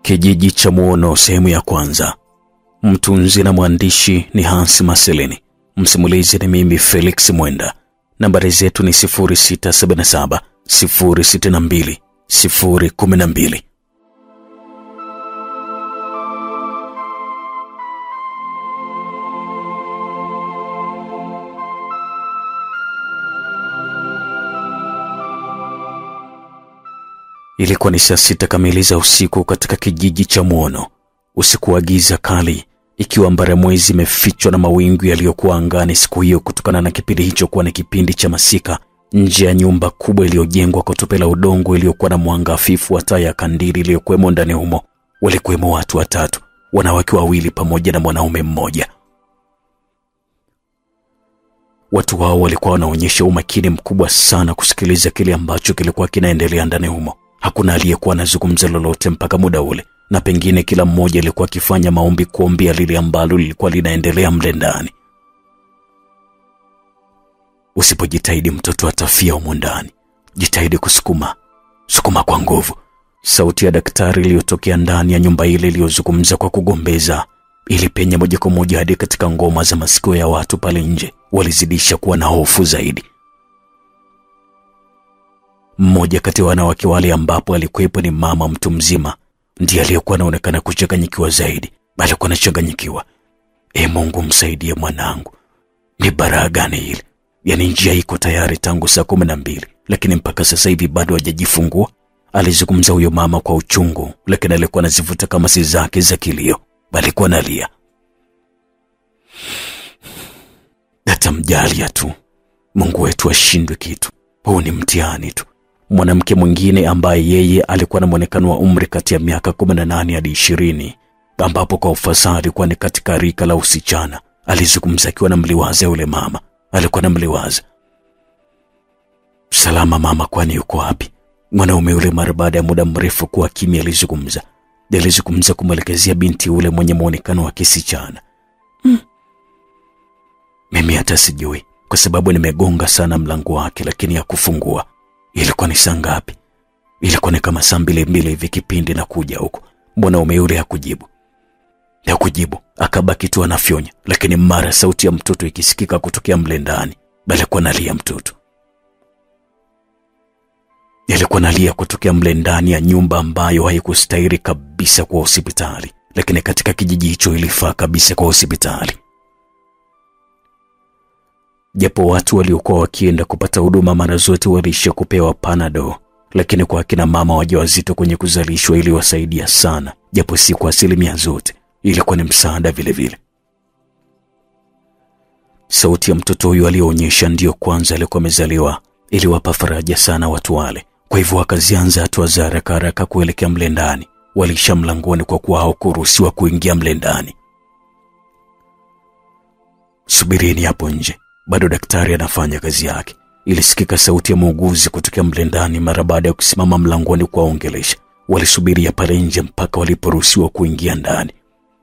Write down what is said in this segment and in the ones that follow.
Kijiji cha Muono sehemu ya kwanza. Mtunzi na mwandishi ni Hans Marcelini. Msimulizi ni mimi Felix Mwenda. Nambari zetu ni 0677 062 012. Ilikuwa ni saa sita kamili za usiku katika kijiji cha Muono, usiku wa giza kali, ikiwa mbaramwezi imefichwa na mawingu yaliyokuwa angani siku hiyo, kutokana na kipindi hicho kuwa ni kipindi cha masika. Nje ya nyumba kubwa iliyojengwa kwa tope la udongo iliyokuwa na mwanga hafifu wa taa ya kandili iliyokuwemo ndani humo, walikuwemo watu watatu, wanawake wawili pamoja na mwanaume mmoja. Watu hao walikuwa wanaonyesha umakini mkubwa sana kusikiliza kile ambacho kilikuwa kinaendelea ndani humo. Hakuna aliyekuwa anazungumza lolote mpaka muda ule, na pengine kila mmoja alikuwa akifanya maombi kuombea lile ambalo lilikuwa linaendelea mle ndani. Usipojitahidi mtoto atafia humo ndani. Jitahidi kusukuma, sukuma kwa nguvu. Sauti ya daktari iliyotokea ndani ya nyumba ile iliyozungumza kwa kugombeza ilipenya moja kwa moja hadi katika ngoma za masikio ya watu pale nje. Walizidisha kuwa na hofu zaidi. Mmoja kati ya wanawake wale ambapo alikuwepo ni mama mtu mzima, ndiye aliyekuwa anaonekana kuchanganyikiwa zaidi. Alikuwa anachanganyikiwa. E Mungu, msaidie mwanangu. Ni baraa gani hili? Yaani njia iko tayari tangu saa kumi na mbili, lakini mpaka sasa hivi bado hajajifungua. Alizungumza huyo mama kwa uchungu, lakini alikuwa anazivuta kama si zake za kilio. Alikuwa analia. Atamjalia tu Mungu wetu ashindwe kitu. Huu ni mtihani tu. Mwanamke mwingine ambaye yeye alikuwa na mwonekano wa umri kati ya miaka 18 hadi ishirini, ambapo kwa ufasaha alikuwa ni katika rika la usichana, alizungumza akiwa na mliwaza yule mama. Alikuwa na mliwaza, salama mama, kwani yuko wapi? Mwanaume yule mara baada ya muda mrefu kuwa kimya, alizungumza alizungumza kumwelekezea binti yule mwenye mwonekano wa kisichana. Hmm. Mimi hata sijui kwa sababu nimegonga sana mlango wake, lakini hakufungua. Ilikuwa ni saa ngapi? Ilikuwa ni kama saa mbili mbili hivi kipindi na kuja huko. Mwanaume yule hakujibu, hakujibu, akabaki tu anafyonya, lakini mara sauti ya mtoto ikisikika kutokea mle ndani. Alikuwa nalia mtoto, alikuwa nalia kutokea mle ndani ya nyumba ambayo haikustahili kabisa kwa hospitali, lakini katika kijiji hicho ilifaa kabisa kwa hospitali japo watu waliokuwa wakienda kupata huduma mara zote waliisha kupewa panado, lakini kwa akina mama wajawazito kwenye kuzalishwa iliwasaidia sana, japo si kwa asilimia zote, ilikuwa ni msaada vilevile. Sauti ya mtoto huyu aliyoonyesha ndiyo kwanza alikuwa amezaliwa iliwapa faraja sana watu wale, kwa hivyo wakazianza hatua za haraka haraka kuelekea mle ndani. Waliisha mlangoni kwa kuwa hawakuruhusiwa kuingia mle ndani. Subirini hapo nje bado daktari anafanya kazi yake. Ilisikika sauti ya muuguzi kutokea mle ndani mara baada ya kusimama mlangoni kuwaongelesha. Walisubiria pale nje mpaka waliporuhusiwa kuingia ndani.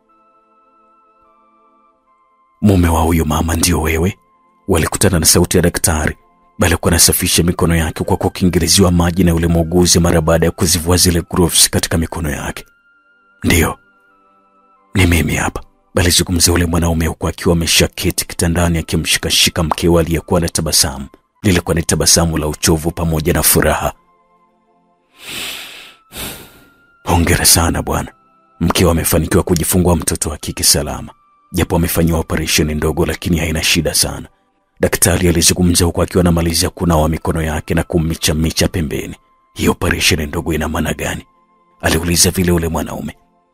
Mume wa huyo mama ndio wewe? Walikutana na sauti ya daktari, bali alikuwa anasafisha mikono yake kwa kukiingiliziwa maji na yule muuguzi mara baada ya kuzivua zile gloves katika mikono yake. Ndiyo, ni mimi hapa alizungumza yule mwanaume huku akiwa ameshaketi kitandani akimshikashika mkewe aliyekuwa na tabasamu. Lilikuwa ni tabasamu la uchovu pamoja na furaha. Hongera sana bwana, mkewe amefanikiwa kujifungua mtoto wa kike salama, japo amefanyiwa operesheni ndogo, lakini haina shida sana. Daktari alizungumza huku akiwa anamalizia kunawa mikono yake na kummichamicha pembeni. Hii operesheni ndogo ina maana gani? aliuliza vile yule mwanaume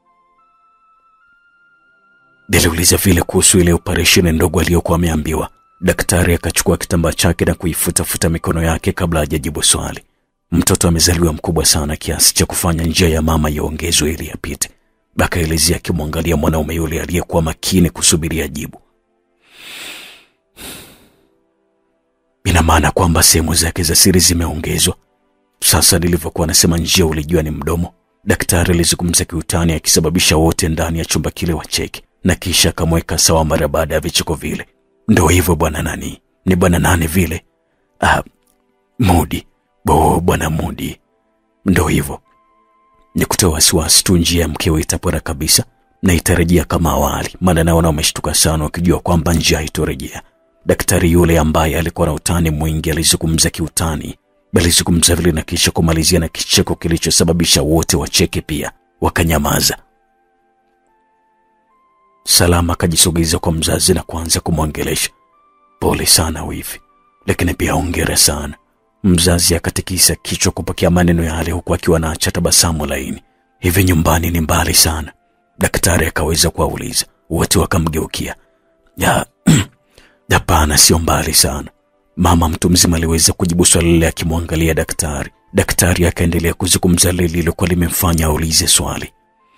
aliuliza vile kuhusu ile operesheni ndogo aliyokuwa ameambiwa. Daktari akachukua kitambaa chake na kuifutafuta mikono yake kabla hajajibu swali. Mtoto amezaliwa mkubwa sana kiasi cha kufanya njia ya mama iongezwe ili apite, akaelezea akimwangalia mwanaume yule aliyekuwa makini kusubiria jibu. Ina maana kwamba sehemu zake za siri zimeongezwa. Sasa nilivyokuwa anasema njia ulijua ni mdomo. Daktari alizungumza kiutani, akisababisha wote ndani ya chumba kile wacheke na kisha akamweka sawa mara baada ya vicheko vile. Ndo hivyo bwana nani, ni bwana nani vile? Ah, Mudi bo, bwana Mudi, ndo hivyo Ni kutoa wasiwasi tu, njia ya mkewe itapona kabisa na itarejea kama awali, maana naona wameshtuka sana wakijua kwamba njia itorejea. Daktari yule ambaye alikuwa na utani mwingi alizungumza kiutani, alizungumza vile na kisha kumalizia na kicheko kilichosababisha wote wacheke pia, wakanyamaza. Salama akajisogeza kwa mzazi na kuanza kumwongelesha. Pole sana wifi, lakini pia hongera sana. Mzazi akatikisa kichwa kupokea maneno yale, huku akiwa anaacha tabasamu laini. Hivi nyumbani ni mbali sana? Daktari akaweza kuwauliza. Wote wakamgeukia. Ya, hapana, sio mbali sana. Mama mtu mzima aliweza kujibu swali lile akimwangalia daktari. Daktari akaendelea kuzungumza lile lililokuwa limemfanya aulize swali.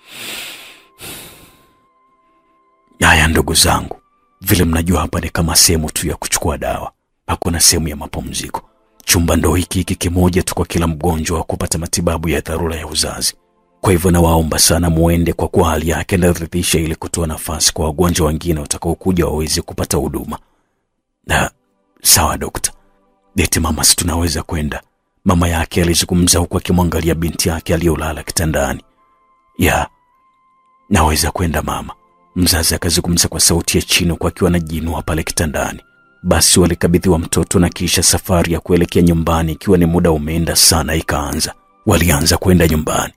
Haya ndugu zangu, vile mnajua hapa ni kama sehemu tu ya kuchukua dawa, hakuna sehemu ya mapumziko. Chumba ndo hiki hiki kimoja tu kwa kila mgonjwa wa kupata matibabu ya dharura ya uzazi. Kwa hivyo nawaomba sana muende, kwa kuwa hali yake inaridhisha, ili kutoa nafasi kwa wagonjwa wengine watakaokuja waweze kupata huduma. Na sawa dokta, eti mama, si tunaweza kwenda? Mama yake alizungumza huku akimwangalia binti yake aliyolala kitandani. Ya, naweza kwenda mama, mzazi akazungumza kwa sauti ya chini, huku akiwa anajiinua pale kitandani. Basi walikabidhiwa mtoto na kisha safari ya kuelekea nyumbani, ikiwa ni muda umeenda sana, ikaanza. Walianza kwenda nyumbani.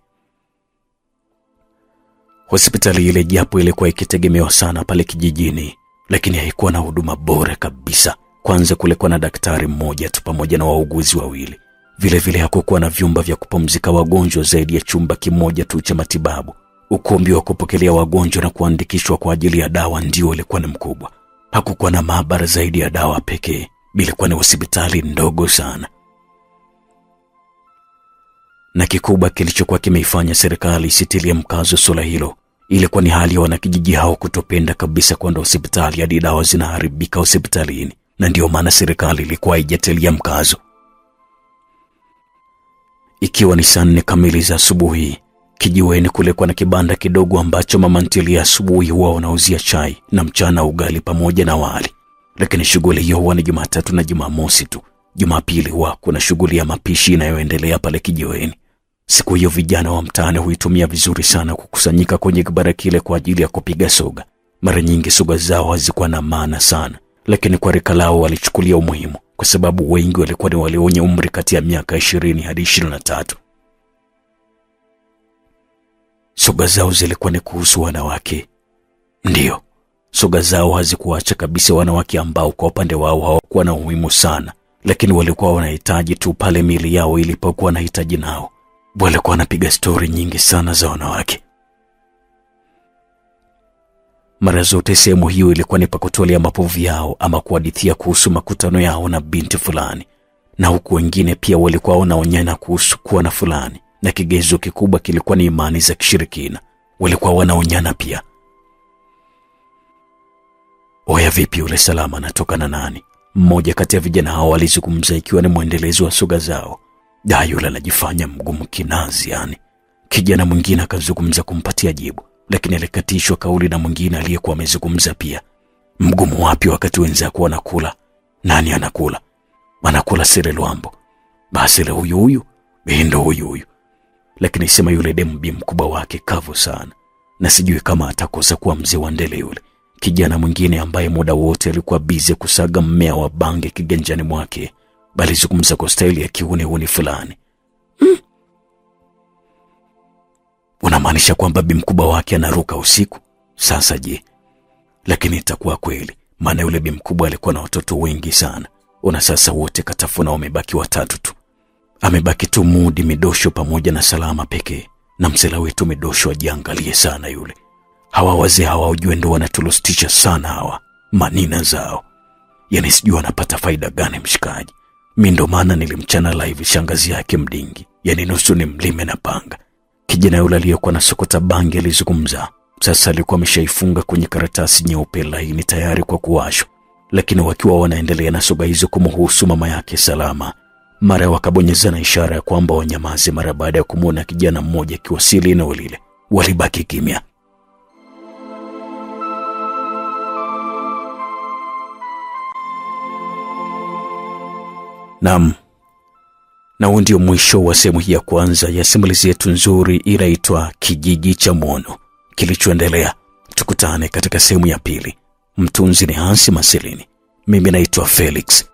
Hospitali ile japo ilikuwa ikitegemewa sana pale kijijini, lakini haikuwa na huduma bora kabisa. Kwanza kulikuwa na daktari mmoja tu pamoja na wauguzi wawili. Vilevile hakukuwa na vyumba vya kupumzika wagonjwa zaidi ya chumba kimoja tu cha matibabu. Ukumbi wa kupokelea wagonjwa na kuandikishwa kwa ajili ya dawa ndio ulikuwa ni mkubwa. Hakukuwa na maabara zaidi ya dawa pekee. Ilikuwa ni hospitali ndogo sana, na kikubwa kilichokuwa kimeifanya serikali isitilie mkazo suala hilo ilikuwa ni hali ya wanakijiji hao kutopenda kabisa kwenda hospitali hadi dawa zinaharibika hospitalini, na ndiyo maana serikali ilikuwa haijatilia mkazo. Ikiwa ni saa nne kamili za asubuhi, kijiweni kulikuwa na kibanda kidogo ambacho mama ntilie asubuhi huwa wanauzia chai na mchana ugali pamoja na wali, lakini shughuli hiyo huwa ni Jumatatu na Jumamosi tu. Jumapili huwa kuna shughuli ya mapishi inayoendelea pale kijiweni. Siku hiyo vijana wa mtaani huitumia vizuri sana kukusanyika kwenye kibara kile kwa ajili ya kupiga soga. Mara nyingi soga zao hazikuwa na maana sana, lakini kwa rika lao walichukulia umuhimu, kwa sababu wengi walikuwa ni wale wenye umri kati ya miaka ishirini hadi ishirini na tatu. Soga zao zilikuwa ni kuhusu wanawake. Ndiyo, soga zao hazikuacha kabisa wanawake ambao kwa upande wao hawakuwa na umuhimu sana, lakini walikuwa wanahitaji tu pale miili yao ilipokuwa na hitaji nao walikuwa wanapiga stori nyingi sana za wanawake. Mara zote sehemu hiyo ilikuwa ni pa kutolea mapovu yao ama kuhadithia kuhusu makutano yao na binti fulani, na huku wengine pia walikuwa wanaonyana kuhusu kuwa na fulani, na kigezo kikubwa kilikuwa ni imani za kishirikina. Walikuwa wanaonyana pia. Oya, vipi yule Salama anatoka na nani? Mmoja kati ya vijana hao walizungumza, ikiwa ni mwendelezo wa soga zao. Da, yule anajifanya mgumu kinazi yani. Kijana mwingine akazungumza kumpatia jibu, lakini alikatishwa kauli na mwingine aliyekuwa amezungumza pia. Mgumu wapi wakati wenzako wanakula? Nani anakula? Anakula Sele Lwambo. Basi le huyu huyu ndo huyu huyu, lakini sema yule demu bi mkubwa wake kavu sana, na sijui kama atakosa kuwa mzee wa ndele yule. Kijana mwingine ambaye muda wote alikuwa bize kusaga mmea wa bange kiganjani mwake balizungumza kwa staili ya kiunihuni fulani. Mm. Unamaanisha kwamba bi mkubwa wake anaruka usiku? Sasa je, lakini itakuwa kweli, maana yule bi mkubwa alikuwa na watoto wengi sana. Una sasa wote katafuna, wamebaki watatu tu. Amebaki tu Mudi Midosho pamoja na Salama pekee, na msela wetu Midosho ajiangalie sana yule. Hawa wazee hawa ujue ndo wanatulostisha sana hawa manina zao, yani sijui wanapata faida gani mshikaji mi ndo maana nilimchana live shangazi yake Mdingi, yani nusu ni mlime na panga. Kijana yule aliyekuwa na sokota bangi alizungumza. Sasa alikuwa ameshaifunga kwenye karatasi nyeupe laini tayari kwa kuwashwa, lakini wakiwa wanaendelea na soga hizo kumhusu mama yake Salama, mara wakabonyezana ishara ya kwamba wanyamaze. Mara baada ya kumwona kijana mmoja akiwasili eneo lile, walibaki kimya. Naam, Na huu ndio mwisho wa sehemu hii ya kwanza ya simulizi yetu nzuri inaitwa Kijiji cha Mwono. Kilichoendelea tukutane katika sehemu ya pili. Mtunzi ni Hansi Masilini, mimi naitwa Felix